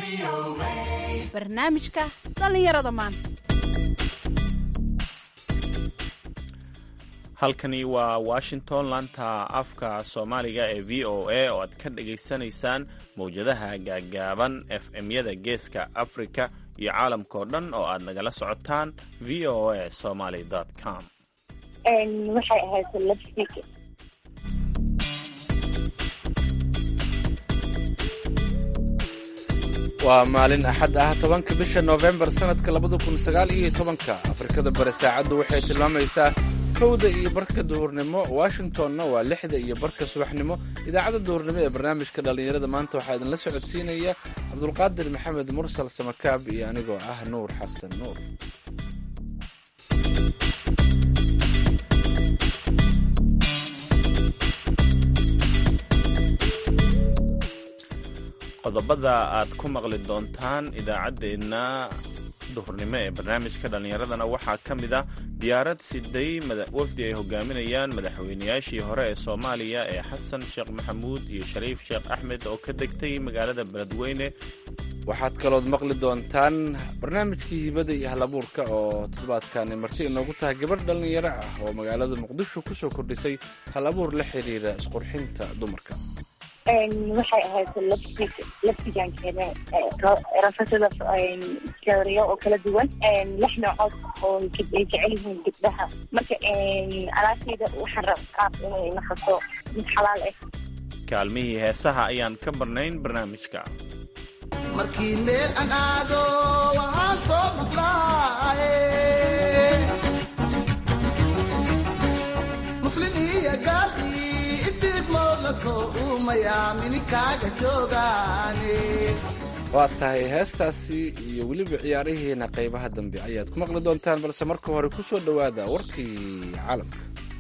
barnaamijka dhallinyarada maanta halkani waa washington laanta afka soomaaliga ee v o a oo aad ka dhagaysanaysaan mawjadaha gaaggaaban f m-yada geeska afrika iyo caalamkao dhan oo aad nagala socotaan v o a somaly com waxay ahayd lipstick waa maalin axad ah tobanka bisha noofembar sannadka labada kun sagaal iyo tobanka afrikada bari saacaddu waxay tilmaamaysaa kowda iyo barka duhurnimo washingtonna waa lixda iyo barka subaxnimo idaacadda duhurnimo ee barnaamijka dhallinyarada maanta waxaa idinla socodsiinaya cabdulqaadir maxamed mursal samakaab iyo anigoo ah nuur xasan nuur qodobada aad ku maqli doontaan idaacaddeenna duhurnimo ee barnaamijka dhallinyaradana waxaa ka mid ah diyaarad siday wafdi ay hogaaminayaan madaxweynayaashii hore ee soomaaliya ee xasan sheekh maxamuud iyo shariif sheekh axmed oo ka degtay magaalada beledweyne waxaad kalood maqli doontaan barnaamijkii hibada iyo halabuurka oo toddobaadkani marti inoogu tahay gabadh dhallinyaro ah oo magaalada muqdisho kusoo kordhisay hal abuur la xiriira isqurxinta dumarka waxay ahayd lipstick lipstigankeeda rafasada teoriya oo kala duwan lix noocood oo ay jecel yihiin gabdhaha marka alaabteyda waxaan rabaa inay naqato mid xalaal ah kaalmihii heesaha ayaan ka barnayn barnaamijka markii meel aan aado waxaan soo maqlaaye muslin iyo gaali intiismoola soo uumayaa minikaaga joogaane waa tahay heestaasi iyo weliba ciyaarihiina qaybaha dambe ayaad ku maqli doontaan balse marka hore ku soo dhowaada warkii caalamka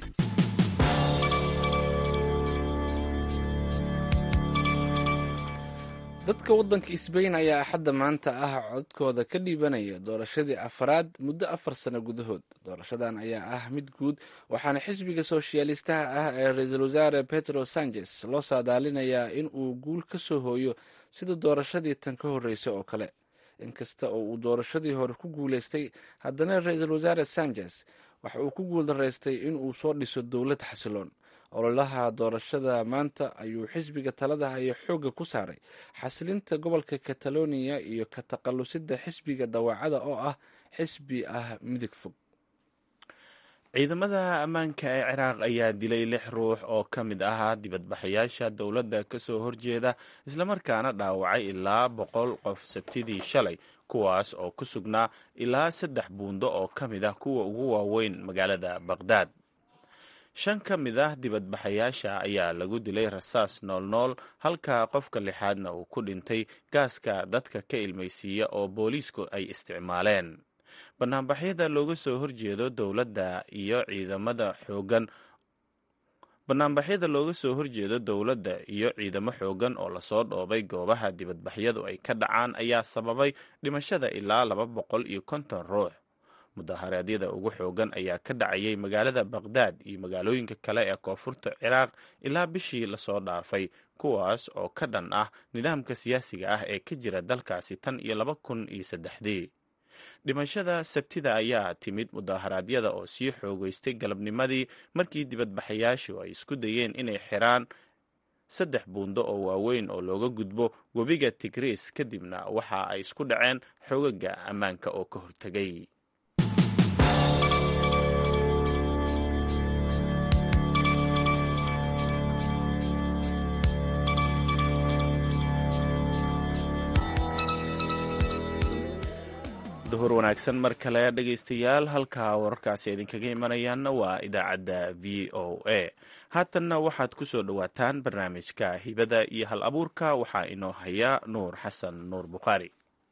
dadka waddanka sbain ayaa axadda maanta ah codkooda ka dhiibanaya doorashadii afaraad muddo afar sano gudahood doorashadan ayaa ah mid guud waxaana xisbiga sooshaalistaha ah ee ra-iisul wasaare pedro sanchez loo saadaalinayaa in uu guul ka soo hooyo sida doorashadii tan ka horreysay oo kale inkasta oo uu doorashadii hore ku guuleystay haddana ra-iisul wasaare sanchez waxa uu ku guuldaraystay in uu soo dhiso dowlad xasiloon ololaha doorashada maanta ayuu xisbiga talada haya xoogga ku saaray xasilinta gobolka kataloniya iyo ka taqalusida xisbiga dawaacada oo ah xisbi ah midig fog ciidamada ammaanka ee ciraaq ayaa dilay lix ruux oo ka mid ahaa dibadbaxayaasha dowladda kasoo horjeeda islamarkaana dhaawacay ilaa boqol qof sabtidii shalay kuwaas oo ku sugnaa ilaa saddex buundo oo ka mid ah kuwa ugu waaweyn magaalada baqhdaad shan ka mid ah dibadbaxayaasha ayaa lagu dilay rasaas noolnool halka qofka lixaadna uu ku dhintay gaaska dadka ka ilmaysiiya oo booliisku ay isticmaaleen banaanbaxyada looga soo horjeedo dowladda iyo ciidamada xoogan banaanbaxyada looga soo horjeedo dowladda iyo ciidamo xoogan oo lasoo dhoobay goobaha dibadbaxyadu ay ka dhacaan ayaa sababay dhimashada ilaa laba boqol iyo konton ruux mudaharaadyada ugu xoogan ayaa ka dhacayay magaalada baqhdaad iyo magaalooyinka kale ee koonfurta ciraaq ilaa bishii lasoo dhaafay kuwaas oo ka dhan ah nidaamka siyaasiga ah ee ka jira dalkaasi tan iyo laba kun iyo saddexdii dhimashada sabtida ayaa timid mudaharaadyada oo sii xoogeystay galabnimadii markii dibadbaxayaashu ay isku dayeen inay xiraan saddex buundo oo waaweyn oo looga gudbo webiga tigriis kadibna waxa ay isku dhaceen xoogaga ammaanka oo ka hortegay duhur wanaagsan mar kale dhegaystayaal halka wararkaasi idinkaga imanayaanna waa idaacadda v o a haatanna waxaad ku soo dhowaataan barnaamijka hibada iyo hal abuurka waxaa inoo haya nuur xasan nuur bukhaari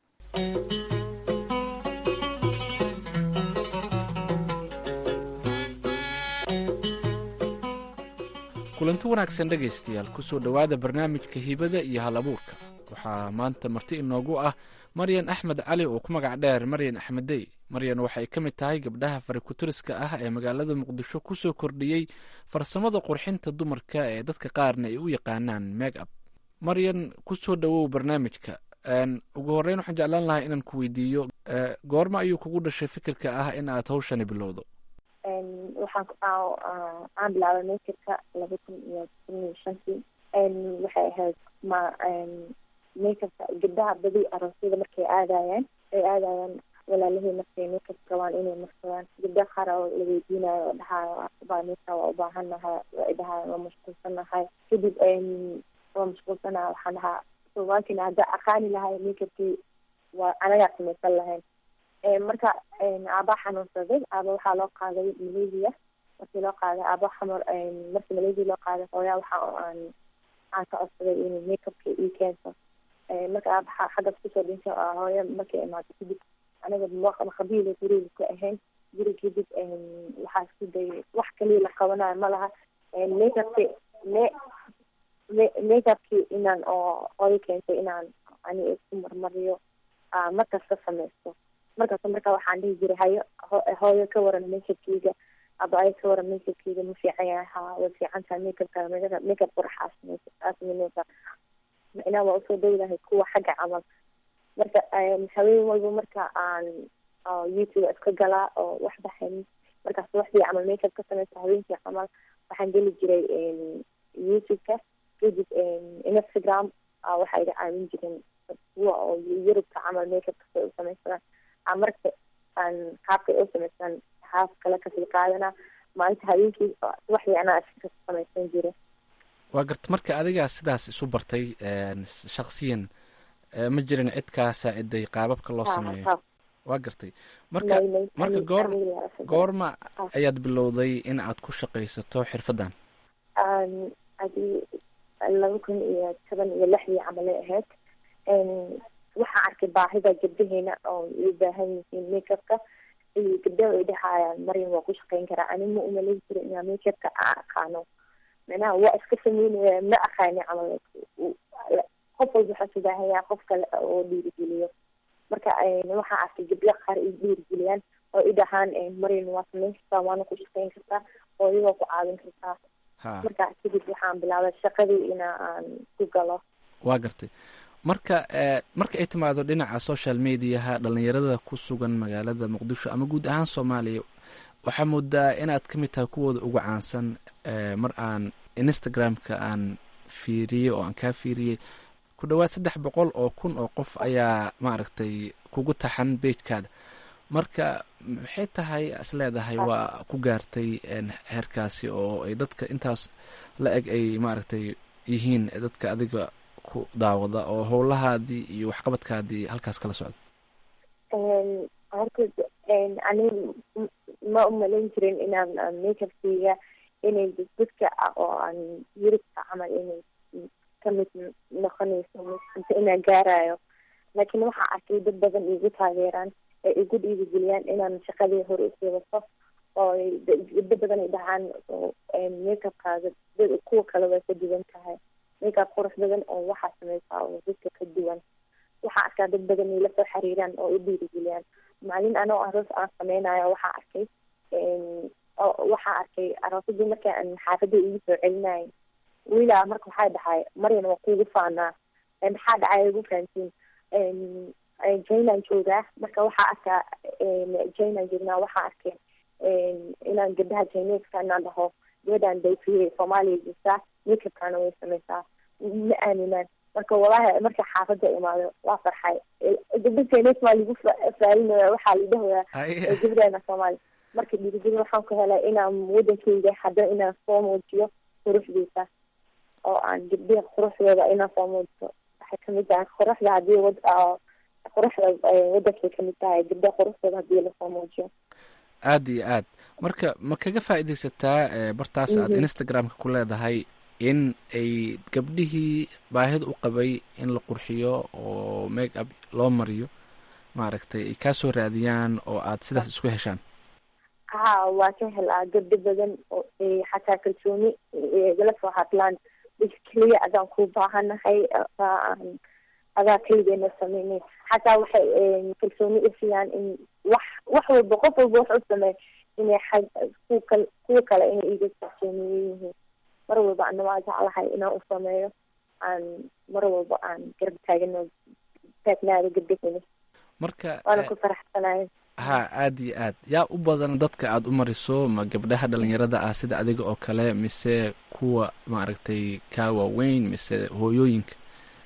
kulanti wanaagsan dhegaystayaal kusoo dhowaada barnaamijka hibada iyo hal abuurka waxaa maanta marti inoogu ah maryan axmed cali oo ku magac dheer maryan axmedey maryan waxay ka mid tahay gabdhaha farikutiriska ah ee magaalada muqdisho kusoo kordhiyey farsamada qurxinta dumarka ee dadka qaarna ay u yaqaanaan meeg ab maryan kusoo dhowow barnaamijka ugu horeyn waxaan jeclaan lahaa inaan ku weydiiyo goorma ayuu kugu dhashay fikirka ah in aad hawshani bilowdo waxaan aan bilaabay makerka laba kun iyo kun iyo shantii waxay ahayd ma makerka gabdaha badi aroosyada markay aadayaan ay aadayaan walaalahii markay makeup rabaan inay marsadaan gabdha qaar oo la weydiinayo oo dhahaayo baa makeup waa ubaahan nahay ay dhahaayo waa mashquulsan nahay kadib waa mashquulsanaha waxaan dhahaa soomaalkina hadda aqaani lahay makeupkii waa anagaa samaysan lahayn marka aabaa xanuunsaday aaba waxaa loo qaaday malaysia markii loo qaaday aaba xamar markii malaysia loo qaaday hooyaa waxa aan aan ka codsaday inuu makeupka ii keento marka aaba xaggas kusoo dhintay hooya markay imaaday kadib aniga maqabiila guriga ku ahayn guri kadib waxaa isku dayay wax kaliya la qabanayo ma laha makeupki me makeupkii inaan oo hooyo keentay inaan ani isku marmariyo markasta samaysto markaas marka waxaan dhihi jiray hayo hooyo ka waran makeupkeyga aba ay ka waran makeupkeyga ma fiican yahay ha way fiican tahay makeupka makeup quraxaa samaysa macnaa waa usoo dhowdahay kuwa xagga camal marka haween walba marka aan youtube iska galaa oo wax baxayn markaas waxdii camal makeup ka samaysa haweenkii camal waxaan geli jiray youtube-ka kadib instagram waxaa iga caawin jiren kuwa oo yurubka camal makeupka say u samaysadaan marka aan qaabkay u samaystaan haaf kale kasii qaadanaa maalinta habeenkii waxdii anaa iska samaysan jira waa garta marka adigaa sidaas isu bartay shaksiyan ma jirin cid kaa saaciday qaababka loo sameeyo waa gartay marka marka goor goorma ayaad bilowday in aad ku shaqaysato xirfaddan adi laba kun iyo toban iyo lixdii camalay ahayd waxaa arkay baahida gabdaheena oo ay baahan yihiin makeupka iyo gabdaha ay dhahayaan maryam waa ku shaqeyn karaa ani ma umalayn jira inaa makeupka aan aqaano macnaha waa iska sameynaya ma aqaani camal qof walba waxaa subaahayaa qof kale oo dhiirigeliyo marka waxaa arkay gabdho qaar ay dhiirigeliyaan oo i dhahaan maryam waa samayn kartaa waana ku shaqeyn kartaa oo iyagoo ku caawin kartaa marka kadib waxaan bilaabay shaqadii ina aan ku galo waa gartay marka marka ay timaado dhinaca social mediaha dhalinyarada ku sugan magaalada muqdisho ama guud ahaan soomaaliya waxaa moodaa inaad ka mid tahay kuwooda ugu caansan mar aan instagram-ka aan fiiriyey oo aan kaa fiiriyey ku dhawaad saddex boqol oo kun oo qof ayaa maaragtay kugu taxan beijkaada marka maxay tahay is leedahay waa ku gaartay heerkaasi oo ay dadka intaas la eg ay maaragtay yihiin dadka adiga ku daawada oo howlahaadii iyo waxqabadkaadii halkaas kala socda horta ani ma umalayn jirin inaan makeupkeyga inay dadka oo aan yurubka camal inay kamid noqonayso mise inaan gaarayo laakiin waxaa arkay dad badan igu taageeraan ee igu dhiirigeliyaan inaan shaqadii hore usii wato oo gabdo badan ay dhahaan makeupkaaga kuwa kale way ka duwan tahay makeup qurux badan oo waxaa sameysaa oo dadka ka duwan waxaa arkaa dad badan ay lasoo xiriiraan oo i dhiirigeliyaan maalin anoo aroos aan sameynayo waxaa arkay waxaa arkay aroosadii marka aan xaafada igu soo celinayo wiilaa marka waxaa dhahay maryan waa kuugu faanaa maxaa dhacay igu fahantiin jaynaan joogaa marka waxaa arkaa jaynaan joognaa waxaa arkay inaan gabdaha jayneska inaan dhaho gabadhaan dayfiye soomaaliya jirtaa makeupkana way sameysaa ma aaminaan marka walahi marka xaafada imaado waa farxay gabda jaynes maa lagu faalinaya waxaa la dhahoyaa gabdheena soomaaliya marka dhiirigelin waxaan ku helay inaan wadankeyga hadda inaan soo muujiyo quruxdiisa oo aan gabdhiha quruxdooda inaan soo muujiyo waxay kamid tahay quruxda hadii wad quruxda wadankay kamid tahay gabdha quruxdooda hadii lasoo muujiyo aada iyo aad marka ma kaga faaidaysataa bartaas aad instagramka ku leedahay in ay gabdhihii baahida u qabay in la qurxiyo oo make up loo mariyo maaragtay ay kaasoo raadiyaan oo aad sidaas isku heshaan ha waa ka helaa gabdho badan oo xataa kalsooni igala soo hadlaan keliya adaan ku baahanahay adaa keligeena sameynay xataa waxay kalsooni isiyaan in wax wax walba qof walba wax u sameey inay xag ku kal kuwa kale inay iga kalsooniye yihiin mar walba ana waa jeclahay inaan u sameeyo aan mar walba aan garab taagano taagnaada gabdhaheyna marka waana eh, ku faraxsanahay ha aada iyo aad yaa u badan dadka aada u mariso ma gabdhaha dhalinyarada ah sida adiga oo kale mise kuwa maaragtay kaa waaweyn mise hooyooyinka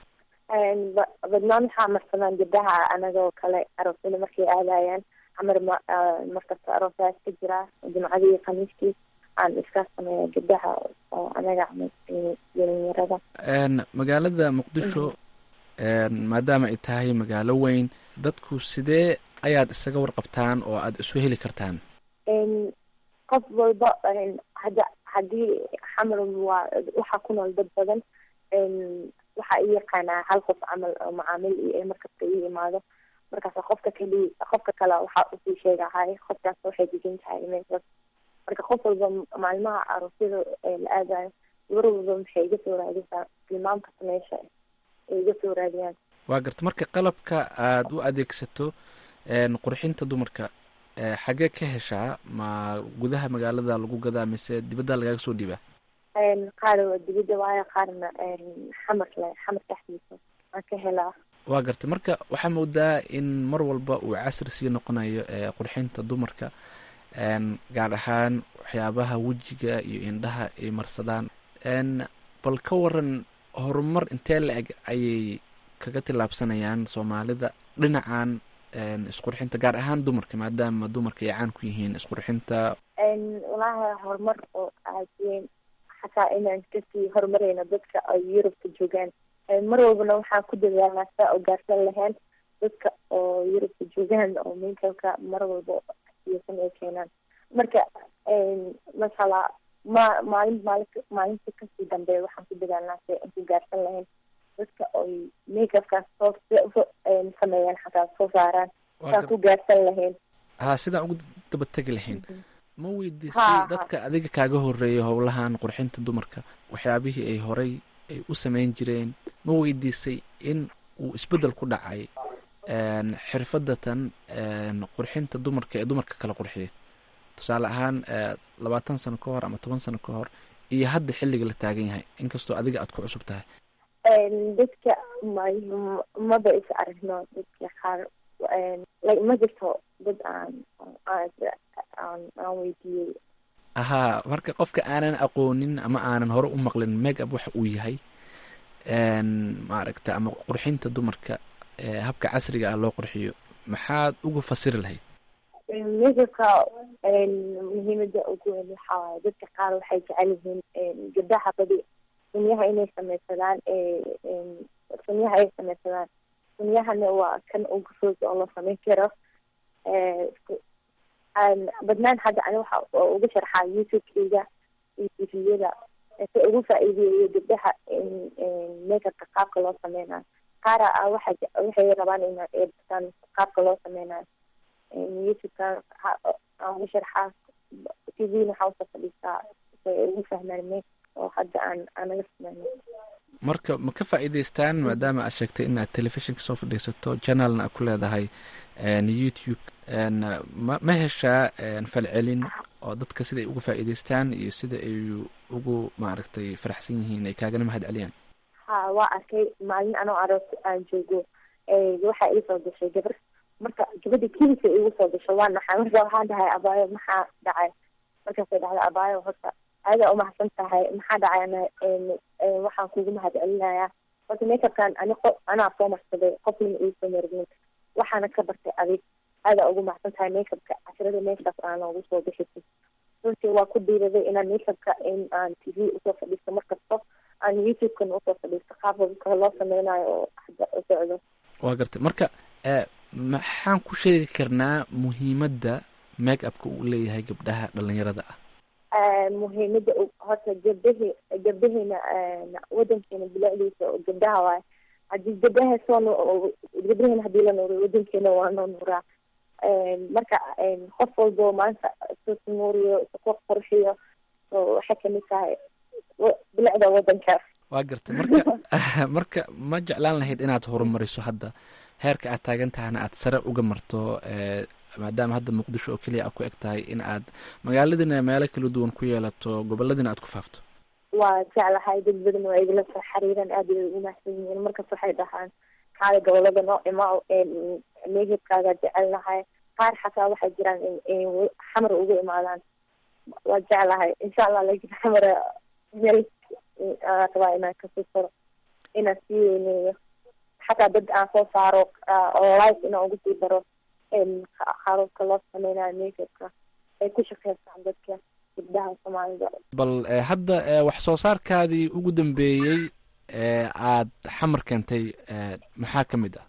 Een, ba- badnaan waxaa marsadaan gabdhaha anagoo kale aroosyada markay aadayaan camar ma ah, markasta aroosaas ka jira jimcadii iyo khamiiskii aan iska sameeya gabdhaha oo anaga camal eh, dhalinyarada Een, magaalada muqdisho een, maadaama ay tahay magaalo weyn dadku sidee ayaad isaga warqabtaan oo aada isu heli kartaan Een, qof walba een, hadda haddii xamar waa waxaa ku nool dad badan een, waxaa i yaqaanaa hal qof camal oo macaamil iyo markasta ii imaado markaas qofka kali qofka kale waxaa usii sheegahay qofkaas waxay degan tahay meeshaas marka qof walba maalmaha aroosyada ee la aadayo gabar walba maxay iga soo raadisaa tilmaamkasta meesha ay iga soo raadiyaan waa garta marka qalabka aada u adeegsato een, qurxinta dumarka ee, xagee ka heshaa ma gudaha magaalada lagu gadaa mise dibadda lagaaga soo dhiibaa Een, qaar waa dibadda waayo qaarna een, xamar le xamar dhexdiisa aan ka helaa waa gartay marka waxaa moodaa in mar walba uu casri sii noqonayo ee qurxinta dumarka een, gaar ahaan waxyaabaha wejiga iyo indhaha ay marsadaan een, bal ka waran horumar intee la eg ayay kaga tillaabsanayaan soomaalida dhinacan een, isqurxinta gaar ahaan dumarka maadaama dumarka ay caan ku yihiin isqurxinta Een, walaahi horumar oo aad weyn xataa inaan kasii horumareyno dadka ay yurubka joogaan Een, mar walbana waxaan ku dadaalnaa saa oo gaarsan lahayn dadka oo yurubka joogaan oo minkalka mar walba iyosan ay keenaan marka een, masala ma maalin maalin maalinta kasii dambe waxaan ku dadaalnaa si aan ku gaarsan lahayn dadka oy makeupkaas soo soo- een, sameeyaan xataa soo saaraan waa saan gar- ku gaarsan lahayn ha sidaan ugu daba tegi lahayn ma Ha, weydiisay ha. dadka adiga kaaga horeeyay howlahan qurxinta dumarka waxyaabihii ay horay ay u sameyn jireen ma weydiisay in uu isbeddel ku dhacay een, xirfadatan een, qurxinta dumarka ee dumarka kala qurxiya tusaale ahaan ee, labaatan sano ka hor ama toban sano ka hor iyo hadda xilliga la taagan yahay inkastoo adiga aad ku cusub tahay Een, dadka ma maba is aragno dadka qaar een, like ma jirto dad aan aan aan aan weydiiyey ahaa marka qofka aanan aqoonin ama aanan hore u maqlin make up waxa uu yahay een, maaragta ama qurxinta dumarka ee habka casriga ah loo qurxiyo maxaad ugu fasiri lahayd midabka muhiimada ugu weyn waxaa waaye dadka qaar waxay jecel yihiin een, gabdhaha badi sunyaha inay sameysadaan ee, een, sunyaha ay sameysadaan sunyahana waa kan ugu fudud oo la sameyn karo Ee, isku- aan- badnaan hadda ani waxa oo uga sharxaa youtube-kayga iyo tviyada si ugu faa'iideeyo gabdhaha in- in makeupka qaabka loo sameynayo qaara ah waxa je- waxay rabaan in ay bartaan qaabka loo sameynayo youtube-kan waxa- aan uga sharxaa tvna waxaa usoo fadhiistaa si ay ugu fahmaan me oo hadda aan anaga sameyno marka ma ka faa'iidaystaan maadaama aad sheegtay inaad telefishinka soo fadhiisato janalna aad ku leedahay een, youtube een, ma ma heshaa een, falcelin oo dadka siday uga faa'iidaystaan iyo sida ay ugu maaragtay faraxsan yihiin ay kaagana mahad celiyaan ha waa arkay maalin anoo aroos aan joogo ee, waxaa ii soo gashay gabar marka gabadha kilisa igu soo gasho waa naxay marka waxaan dhahay abaayo maxaa dhacay markaasay dhahday abaayo horta aada umahadsan tahay maxaa dhacay ana een, een, waxaan kugu mahad celinayaa horta makeupkan ani qo- anaa soo marsaday qofnina iisoo margin waxaana ka bartay adig aada ugu mahadsan tahay makeupka casirada meeshaas aan noogu soo bixisay runtii waa ku dhiiraday inaan makeupka in aan tv usoo fadhiisto markasto aan youtube-kan usoo fadhiisto qaabka loo sameynayo oo hadda u socdo waa gartay marka ee, maxaan ku sheegi karnaa muhiimadda make upka uu leeyahay gabdhaha dhalinyarada ah Ee, muhiimada u- horta gabdahi gabdahina wadankeena bilicdiisa oo gabdhaha waaye hadii gabdhaha soo nu- gabdahina hadii la nuuriyo wadankeena waa noo nuuraa Een, marka een, qof walbo maanta isu nuuriyo isu qurxiyo oo waxay kamid tahay wa- bilicda wadanka waa gartay marka marka ma jeclaan lahayd inaad horumariso hadda heerka aad taagan tahana aad sare uga marto ee, maadaama hadda muqdisho oo keliya aad ku eg tahay in aad magaaladina meelo kala duwan ku yeelato goboladina aad ku faafto waa jeclahay dad badan waa igala soo xiriiraan aad ay ugu mahadsan yihiin markaas waxay dhahaan kaada gobolada noo imaa meehibkaaga jecelnahay qaar xataa waxay jiraan in xamar ugu imaadaan waa jeclahay insha allah laakiin xamar meel rabaa inaan kasii faro inaan sii weyneeyo xataa dad aan soo saaro oo life inaan ugu sii daro qaababka loo sameynayo meehibka ay ku shaqeystaan dadka gabdhaha soomaalida bal hadda wax soo saarkaadii ugu dambeeyey ee aad xamar keentay maxaa ka mid ah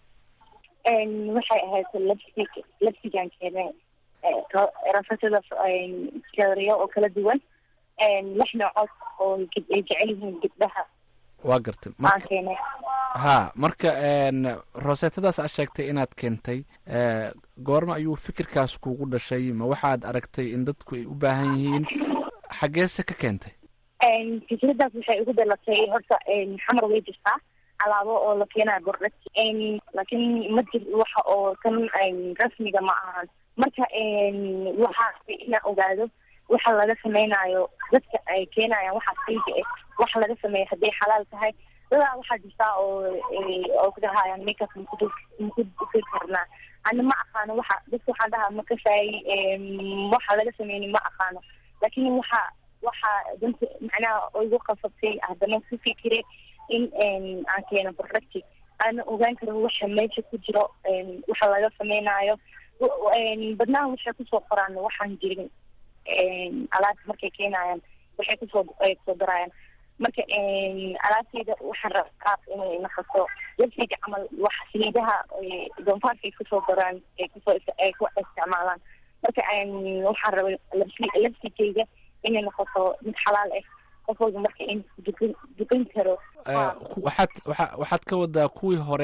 waxay ahayd labsig labsigaan keenay rafatada kalariyo oo kala duwan lix noocood oo ay jecel yihiin gabdhaha waa gartay aan keenay ha marka roseetadaas aad sheegtay inaad keentay goorma ayuu fikirkaas kugu dhashay ma waxaad aragtay in dadku ay u baahan yihiin xaggeese ka keentay fikradaas waxay ugu dhalatay horta xamar way jirtaa alaabo oo la keenayo bordhag laakiin ma jir waxa oo kan rasmiga ma ahan marka waxaa inaan ogaado waxa laga sameynayo dadka ay keenayaan waxaa sayga eh waxa laga sameeya hadday xalaal tahay dadaa waxaa jirtaa oo oo kudhahayaan makeup maku maku duki karnaa ana ma aqaano waxa dadka waxaan dhahaa makashaay waxa laga sameyni ma aqaano laakiin waxa waxa danta macnaha igu qasabtay haddana ku fikire in aan keeno producti aana ogaan karo waxa meesha ku jiro waxa laga sameynayo badnaha waxay kusoo qoraan waxaan jirin alaabta markay keenayaan waxay kusoo kusoo darayaan marka alaabteyda waxaan raba qaab inay naqato labsiga camal wax saliidaha doonfaarka ay kusoo daraan ay kusoo ay ku isticmaalaan marka waxaan rabay labsi labsigeyga inay noqoto mid xalaal ah qof walba marka in dukan dukan karo waxaad waa waxaad ka wadaa kuwii hore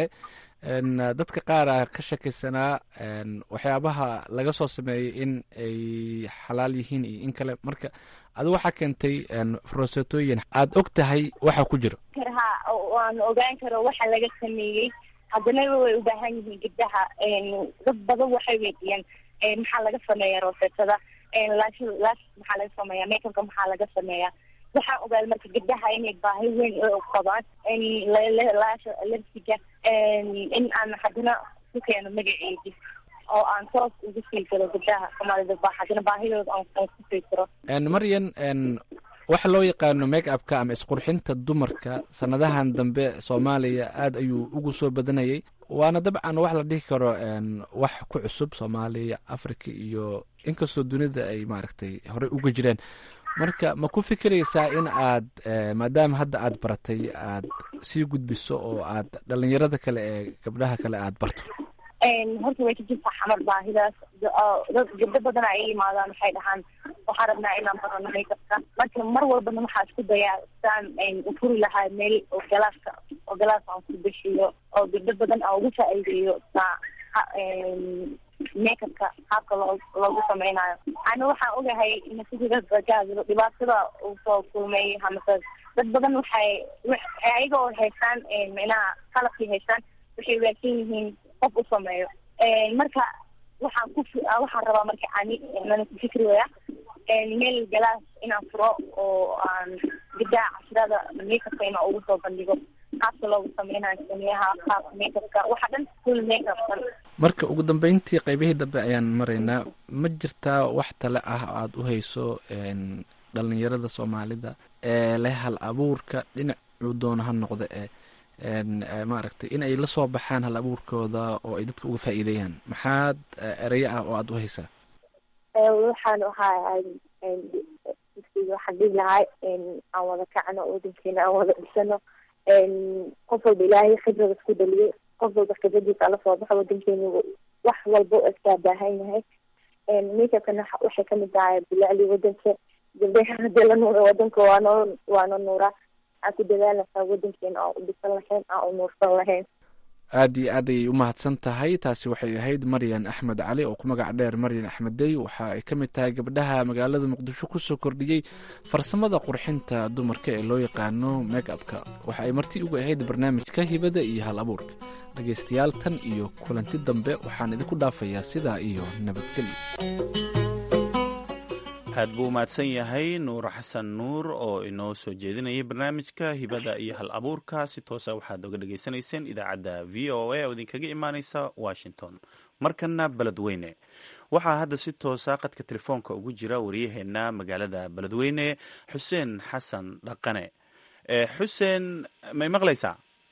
dadka qaar a ka shakaysanaa waxyaabaha laga soo sameeyey in ay xalaal yihiin iyo in kale marka adi waxaa keentay rosetooyin aad og tahay waxa ku jiro ha waan ogaan karo waxa laga sameeyey haddana way u baahan yihiin gabdaha dad badan waxay weydiiyaan maxaa laga sameeya rosetada lash lash maxaa laga sameeya makeupka maxaa laga sameeya waxaan ogaaday marka gabdaha inay baahi weyn u qabaan laasha labsiga in aan haddana ku keeno magaceedi oo aan toos ugu sii galo gabdaha soomaalida ba haddana baahidooda aan ku sii karo maryan waxa loo yaqaano make upka ama isqurxinta dumarka sanadahan dambe soomaaliya aad ayuu ugu soo badanayay waana dabcan wax la dhihi karo wax ku cusub soomaaliya africa iyo inkastoo dunida ay maaragtay horey uga jireen marka ma ku fikiraysaa in aad maadaama hadda aad baratay aad sii gudbiso oo aad dhalinyarada kale ee gabdhaha kale aad barto horta way ka jirtaa xamar baahidaas dad gabdo badana ay imaadaan waxay dhahaan waxaan rabnaa inaan barano makeupka marka mar walbana waxaa isku dayaa saan ufuri lahaa meel oo galaaska oo galaas aan ku beshiyo oo gabdo badan aan ugu faa'iideeyo saa makeupka qaabka loo loogu sameynayo ana waxaan ogahay nasiidadagaadiro dhibaatada uu soo kulmay hamase dad badan waxay ayaga oo haystaan micnaha qalabkii haystaan waxay waagsan yihiin qof u sameeyo marka waxaan ku waxaan rabaa marka ani nana ku fikri waya meel galaas inaan furo oo aan gabdaha cashrada makeupka inaan ugu soo bandhigo qaabka loogu sameynayo sameeyaha qaabka makeupka waxa dhan full makeupkan marka ugu dambeyntii qaybihii dambe ayaan maraynaa ma jirtaa wax tale ah oo aada u hayso dhalinyarada soomaalida ee leh hal abuurka dhinacuu doona ha noqda ee maaragtay in ay la soo baxaan hal abuurkooda oo ay dadka uga faa'iideeyaan maxaad ereyo ah oo aada u haysaa waxaan waxaa waxaan dhihi lahay aan wada kacno wadankeena aan wada dhisano qof walba ilaahay khibrada isku dhaliyay qof walba khibradiisa ala soo baxo wadankeena wax walba oo iskaa baahan yahay makeupkana waxay kamid tahay bilacli wadanka gabdhaha hadii la nuura wadanka waano waano nuura aan ku dadaalaysaa wadankeena aan u dhisan lahayn aan u nuursan lahayn aad iyo aad ayay u mahadsan tahay taasi waxay ahayd maryan axmed cali oo ku magac dheer maryan axmeddey waxa ay ka mid tahay gabdhaha magaalada muqdisho kusoo kordhiyey farsamada qurxinta dumarka ee loo yaqaano make upka waxa ay marti ugu ahayd barnaamijka hibada iyo hal abuurka dhegaystayaal tan iyo kulanti dambe waxaan idinku dhaafayaa sidaa iyo nabadgelyo aad buu umahadsan yahay nuur xasan nuur oo inoo soo jeedinayay barnaamijka hibada iyo hal abuurka si toosa waxaad oga dhagaysanayseen idaacadda v o a oo idinkaga imaaneysa washington markana beledweyne waxaa hadda si toosa qadka telefoonka ugu jira waryaheena magaalada beledweyne xuseen xasan dhaqane xuseen may maqlaysaa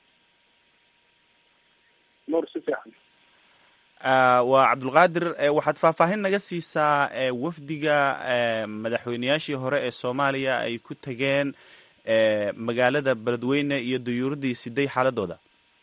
waa cabdulqaadir waxaad faahfaahin naga siisaa wafdiga madaxweyneyaashii hore ee soomaaliya ay ku tageen magaalada beledweyne iyo duyuuradii siday xaaladooda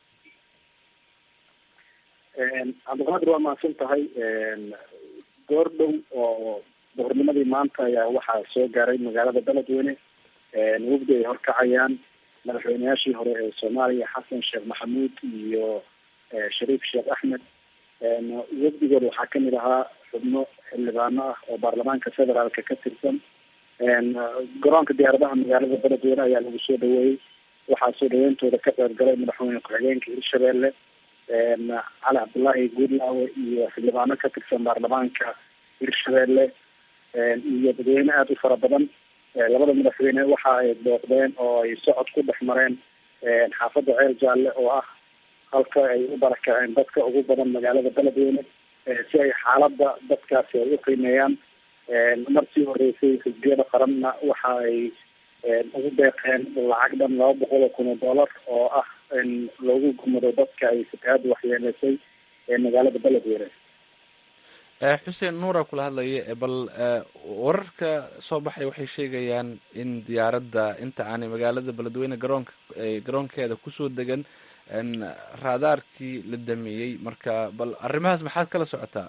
cabdulqaadir waa mahadsan tahay goor dhow oo boqornimadii maanta ayaa waxaa soo gaaray magaalada beledweyne wafdi ay horkacayaan madaxweyneyaashii hore ee soomaaliya xasan sheekh maxamuud iyo shariif sheekh axmed wafdigooda waxaa kamid ahaa xubno xildhibaano ah oo baarlamaanka federaalka ka tirsan garoonka diyaaradaha magaalada beledweyne ayaa lagu soo dhaweeyey waxaa soo dhaweyntooda ka qeyb galay madaxweyne ku-xigeenka hirshabelle cali cabdullaahi guudlaawe iyo xildhibaano ka tirsan baarlamaanka hirshabelle iyo dadweyne aada u fara badan labada madaxweyne waxa ay booqdeen oo ay socod ku dhex mareen xaafadda ceel jaalle oo ah halka ay u barakaceen dadka ugu badan magaalada beledweyne si ay xaaladda dadkaasi ay u qiimeeyaan markii horeysay xisbiyada qaranna waxa ay ugu deeqeen lacag dhan laba boqol oo kun oo dollar oo ah in loogu gumado dadka ay fatahaada waxyeeleysay ee magaalada beledweyne xuseen nuura kula hadlaya bal wararka soo baxay waxay sheegayaan in diyaaradda inta aanay magaalada beledweyne garoonka garoonkeeda kusoo degan raadaarkii la dameeyey marka bal arrimahaas maxaad kala socotaa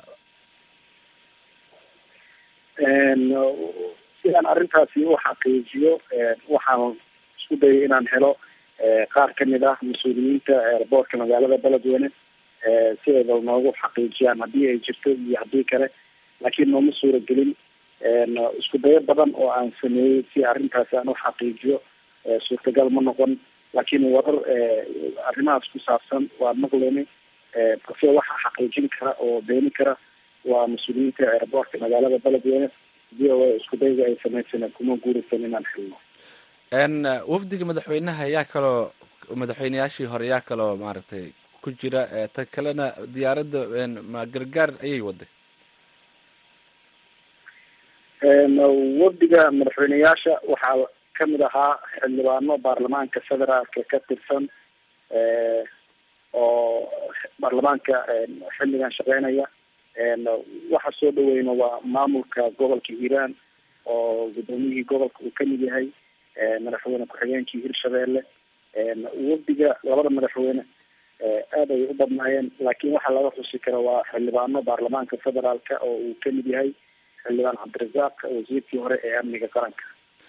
sidaan arrintaasi u xaqiijiyo waxaan isku dayay inaan helo qaar kamid ah mas-uuliyiinta airboortka magaalada beledweyne si ay bal noogu xaqiijiyaan haddii ay jirto iyo haddii kale laakiin nooma suura gelin isku dayo badan oo aan sameeyey si arrintaasi aan u xaqiijiyo suurtagal ma noqon laakiin warar arrimahaas ku saabsan waa maqleyni balse waxaa xaqiijin kara oo beeni kara waa mas-uuliyiinta airboortka magaalada beledweyne v o a isku dayga ay sameysana kuma guuraysan inaan xilno wafdiga madaxweynaha yaa kaloo madaxweyneyaashii hore yaa kaloo maaragtay ku jira ta kalena diyaaradda ma gargaar ayay waday wafdiga madaxweyneyaasha waxaa kamid ahaa xildhibaano baarlamaanka federaalka ka tirsan oo baarlamaanka xilligan shaqeynaya waxa soo dhaweyna waa maamulka gobolka hiiraan oo guddoomiyihii gobolka uu kamid yahay madaxweyne ku-xigeenkii hirshabelle wafdiga labada madaxweyne aada ay u badnaayeen laakiin waxaa laga xusi kara waa xildhibaano baarlamaanka federaalka oo uu kamid yahay xildhibaan cabdirasaaq wasiirkii hore ee amniga qaranka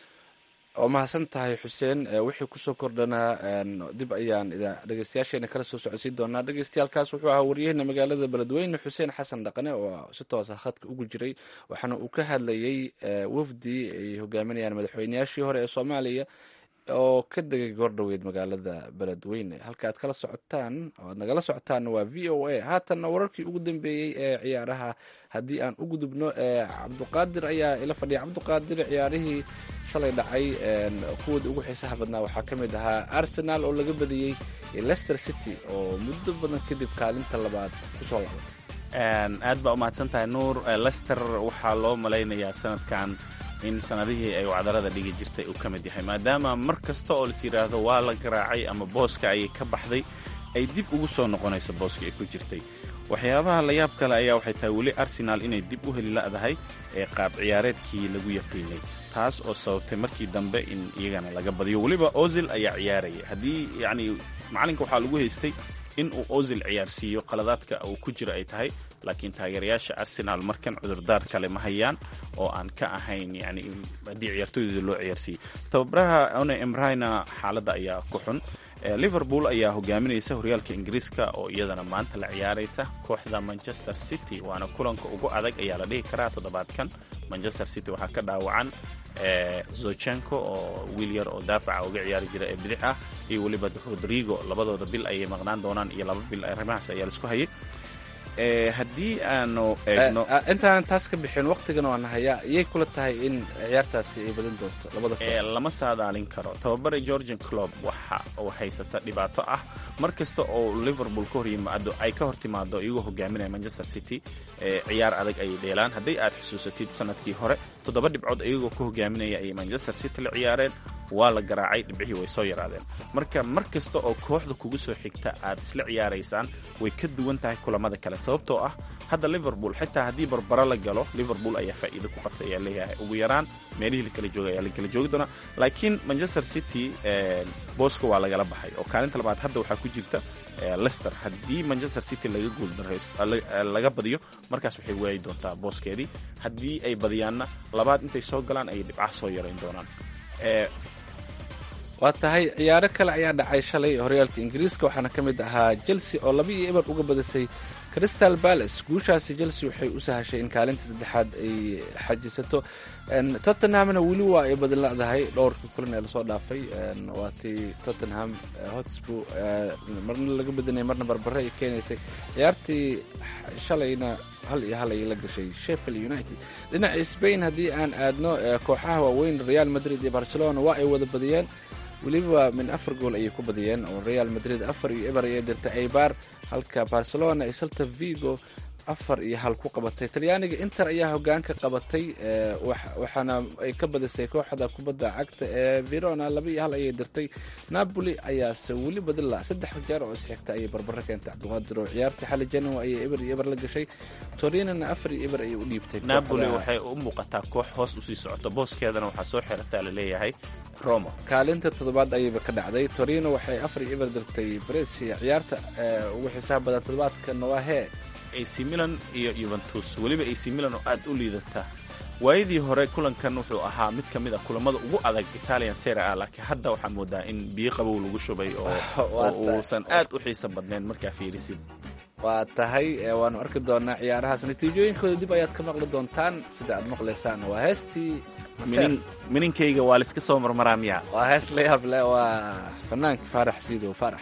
oo mahadsan tahay xuseen wixii kusoo kordhanaa dib ayaan dhegeystayaasheena kala soo socodsiin doonaa dhegeystayaalkaas wuxuu ahaa waryaheena magaalada beledweyne xuseen xasan dhaqane oo si toosa khadka ugu jiray waxaana uu ka hadlayay wafdi ay hogaaminayaan madaxweyneyaashii hore ee soomaaliya oo ka degay goordhoweyd magaalada beledweyne halka aad kala socotaan oo aad nagala socotaanna waa v o a haatanna wararkii ugu dambeeyey ee ciyaaraha haddii aan u gudubno cabduqaadir ayaa ila fadhiya cabduqaadir ciyaarihii shalay dhacay kuwoodii ugu xiisaha badnaa waxaa ka mid ahaa arsenal oo laga badiyey leicester city oo muddo badan kadib kaalinta labaad kusoo laabatay aad baa umahadsan tahay nuur lester waxaa loo malaynayaa sanadkan in sanadihii ay wacdarada dhigi jirtay uu ka mid yahay maadaama mar kasta oo las yidhaahdo waa la garaacay ama booska ayay ka baxday ay dib ugu soo noqonayso booska ay ku jirtay waxyaabaha la yaab kale ayaa waxay tahay weli arsenaal inay dib u heli la'dahay ee qaab ciyaareedkii lagu yaqiinay taas oo sababtay markii dambe in iyagana laga badiyo weliba ozil ayaa ciyaaraya haddii yacni macalinka waxaa lagu haystay in uu ozil ciyaarsiiyo qaladaadka uu ku jiro ay tahay laakiin taageerayaasha arsenaal markan cudurdaar kale ma hayaan oo aan ka ahayn yani haddii ciyaartooydooda loo ciyaarsiiyey tababaraha one emrina xaaladda ayaa ku xun liverpool ayaa hogaaminaysa horyaalka ingiriiska oo iyadana maanta la ciyaaraysa kooxda manchester city waana kulanka ugu adag ayaa la dhihi karaa toddobaadkan manchester city waxaa ka dhaawacan zochenko oo wiil yar oo daafaca uga ciyaari jira ee bidix ah iyo weliba rodrigo labadooda bil ayay maqnaan doonaan iyo laba bil arrimahaas ayaa laisku hayay haddii aanu eegno intaanan taas ka bixin waqtigan waan hayaa iyay kula tahay in ciyaartaasi ay badin doonto labada koox lama saadaalin karo tababare georgian clob waxa uu haysata dhibaato ah mar kasta oo liverpool ka hor yimaado ay ka hor timaado iyagoo hogaaminaya manchester city ciyaar adag ayay dheelaan hadday aad xusuusatid sanadkii hore toddoba dhibcood iyagoo ka hogaaminaya ayay manchester city la ciyaareen waa la garaacay dhibcihii way soo yaraadeen marka mar kasta oo kooxda kugu soo xigta aad isla ciyaaraysaan way ka duwan tahay kulamada kale sababtoo ah hadda liverpool xitaa haddii barbaro la galo liverpool ayaa faa'iido ku qabtay ayaa leeyahay ugu yaraan meelihii lakala jooga ayaa lakala joogi doonaa laakiin manchester city booska waa lagala baxay oo kaalinta labaad hadda waxaa ku jirta lester haddii manchester city laga guuldaraslaga badiyo markaas waxay waayi doontaa booskeedii haddii ay badiyaanna labaad intay soo galaan ayay dhibcaha soo yarayn doonaan waa tahay ciyaaro kale ayaa dhacay shalay horyaalka ingiriiska waxaana ka mid ahaa chelsea oo laba iyo eber uga badisay crystal palace guushaasi chelsea waxay u sahashay in kaalinta saddexaad ay xajisato tottenhamna weli waa ay badiladahay dhowrka kulan ee lasoo dhaafay waa tii tottenham hotsbu marna laga badinaya marna barbare ay keenaysay ciyaartii shalayna hal iyo hal ayay la gashay sheffield united dhinaca spain haddii aan aadno kooxaha waaweyn real madrid iyo barcelona waa ay wada badiyeen weliba min afar gool ayay ku badiyeen oo real madrid afar iyo eber ayay dirtay aybar halka barcelona ay salta vigo afar iyo hal ku qabatay talyaaniga inter ayaa hogaanka qabatay waxaana ay ka badisay kooxda kubadda cagta ee verona laba iyo hal ayay dirtay napoli ayaase weli badila saddex jeer oo isxigta ayay barbaro keentay cabdiqaadir oo ciyaartii xali january ayay eber iyo eber la gashay torinana afar iyo eber ayay u dhiibtay napoli waxay u muuqataa koox hoos usii socoto booskeedana waxaa soo xirataa laleeyahay roma kaalinta toddobaad ayayba ka dhacday torino waxay afar iyo eber dirtay bresia ciyaarta ugu xisaab badan toddobaadkana waa hee ac milan iyo yuventus weliba ac milan oo aad u liidata waayadii hore kulankan wuxuu ahaa mid ka mid a kulamada ugu adag italian sera ah laakiin hadda waxaad moodaa in biyo qabow lagu shubay oo uusan aad u xiisa badnayn markaa fiirisid waa tahay waanu arki doonaa ciyaarahaas natiijooyinkooda dib ayaad ka maqli doontaan sida aad maqlaysaan waa heestii mininkayga waa laiska soo marmaraa miya waa hees la yaab leh waa fanaanka faarax siidow faarax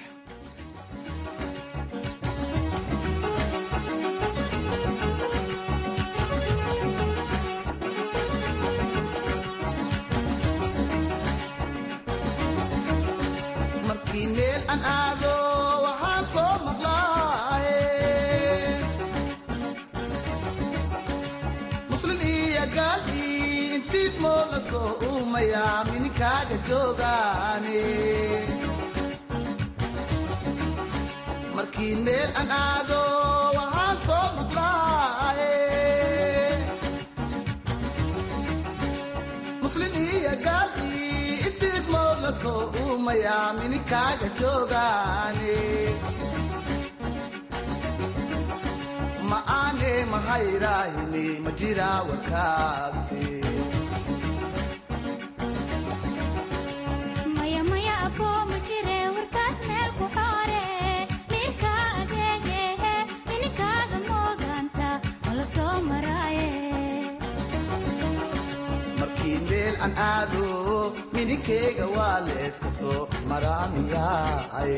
markii meel aan aado waxaan soo maqlaaye muslin iyo gaali intiis moo la soo uumaya mininkaaga joogaane markii meel aan aado waxaan soo maqlaaye muslin iyo gaali intiis moo la soo uumaya mininkaaga joogaane ma aane mahayrahini ma jiraa warkaasi maya maya abo ma jire warkaas meel ku xoore miirka adeegehe mininkaaga mooganta mala soo maraaye markii meel aan aado mininkeyga waa leeska soo maraamiyaay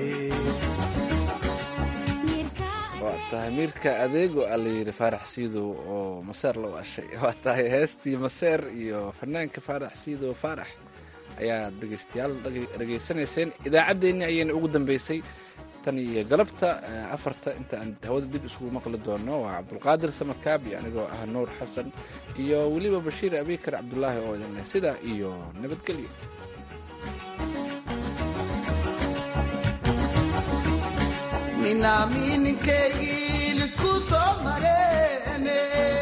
waa tahay miirka adeego a la yidhi faarax siidow oo maseer la waashay waa tahay heestii maseer iyo fanaanka faarax siidow faarax ayaa dhegaystayaal dhegaysanayseen idaacaddeenni ayayna ugu dambeysay tan iyo galabta afarta inta aan hawada dib isugu maqli doono waa cabdulqaadir samarkaabi anigoo ah nuur xasan iyo weliba bashiir abikar cabdulaahi oo idin leh sidaa iyo nabadgelyo minaa mininkeygii lisku soo mareene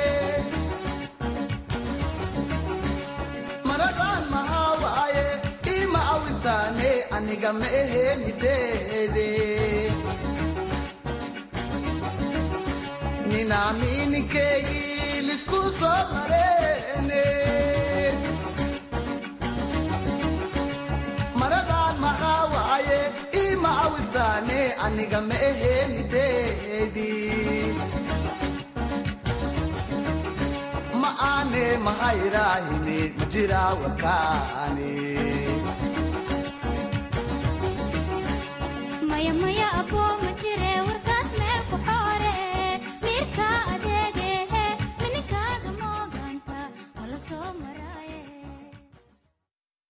maradan maxaa waaye ima awistaane aniga ma ahe mideede minaa mininkeygii lisku soo mareene maradan maxaa waaye ima awistaane aniga ma ahe mideedi ma aane mahayrahini ma jiraa warkaani